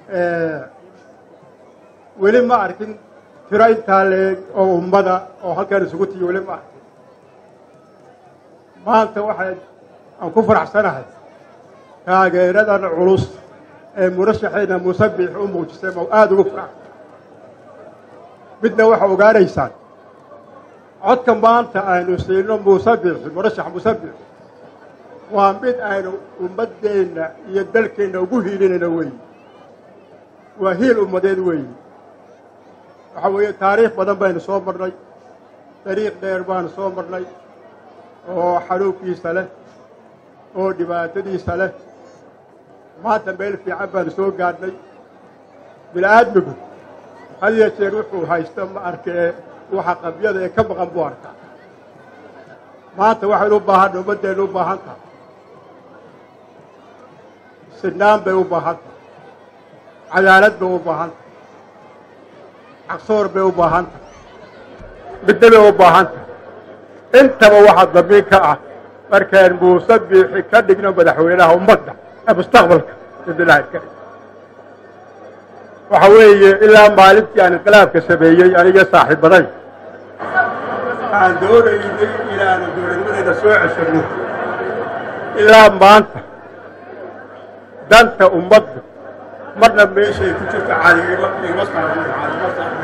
weli ma arkin tiro intaa leeg oo ummada oo halkan isugu tiyo weli ma arkin maanta waxay aan ku faraxsanahay taageeradan culus ee murashaxayna musabix u muujisay ma aada ugu faraxsan midna waxaa ogaanaysaan codka maanta aynu siino musabixi murashax musabix waa mid aynu ummaddeenna iyo dalkeenna ugu hiilinayno weeyi waa hiil ummadeed weeyi waxaa weeye taariikh badan baynu soo marnay dariiq dheer baanu soo marnay oo xanuunkiisa leh oo dhibaatadiisa leh maanta meel fiican baanu soo gaadhnay bini-aadmigu had iyo jeer wuxuu haysto ma arkee waxa qabyada ee ka maqan buu arkaa maanta waxaynu u baahanna ummaddeennu u baahan tahay sinaan bay u baahan tahay cadaalad bay u baahan tahay caqsoor bay u baahan tahay midna bay u baahan tahay intaba waxaa damiin ka ah markaan muuse biixi ka dhigno madaxweynaha ummadda ee mustaqbalka bidnillahi ilkarim waxa weeye ilaa maalintii aan inqilaabka sameeyey aniga saaxiibaday aan doonaynay inaanu dowladnimadayna soo ceshanno ilaa maanta danta ummaddu marna meeshay ku jirto cadigima igma saarno cadigima saarno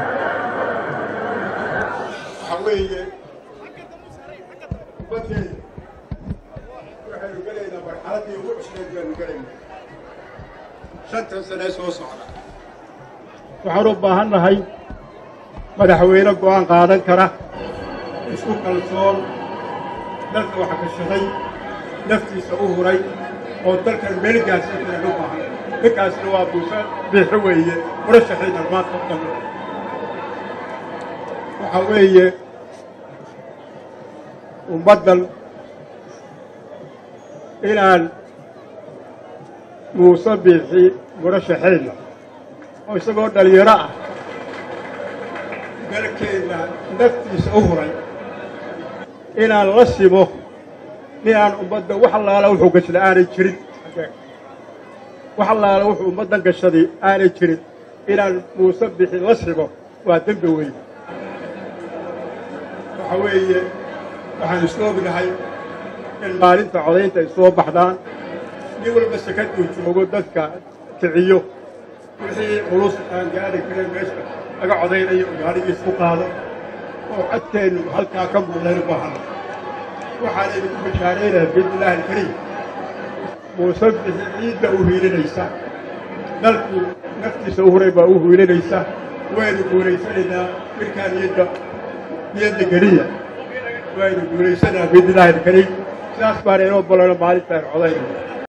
waxa weeye ummaddeeda waxaynu gelaynaa marxaladdii ugu cusleed baynu gelaynaa shantan sane soo socda waxaan u baahan nahay madaxweyne go'aan qaadan kara isku kalsoon dalka wax kashaday naftiisa u huray oo dalkan meel gaarsiin karaan u baahan ninkaasna waa buuse biixi weeye murashaxiina maanta u dhan waxaa weeye ummaddan inaan muuse biixi murashaxayna oo isagoo dhalinyaro ah dalkeenna naftiisa u huray inaan la simo nin aan ummadda wax allaala wuxuu gashada aanay jirin wax allaala wuxuu ummaddan gashaday aanay jirin inaan muuse bixi la simo waa dembi weyn waxa weeye waxaan isku ognahay in maalinta codaynta ay soo baxdaan nin walba sakaduu joogo dadka kiciyo wixii culus aan gaari karin meesha laga codaynayo gaarigiis ku qaado oo codkeennu halkaa ka muuqdaynu baahana waxaan idinku bashaaraynayaa biidnillaahi alkariim muuse bixi ciidda u hiilinaysa dalkii naftiisa u huray baa u hiilinaysa waynu guulaysanaynaa midkaa niyadda niyadda geliya waynu guulaysanayaa biidnillaahi alkariim sidaas baan inoo balano maalintaan codaynaya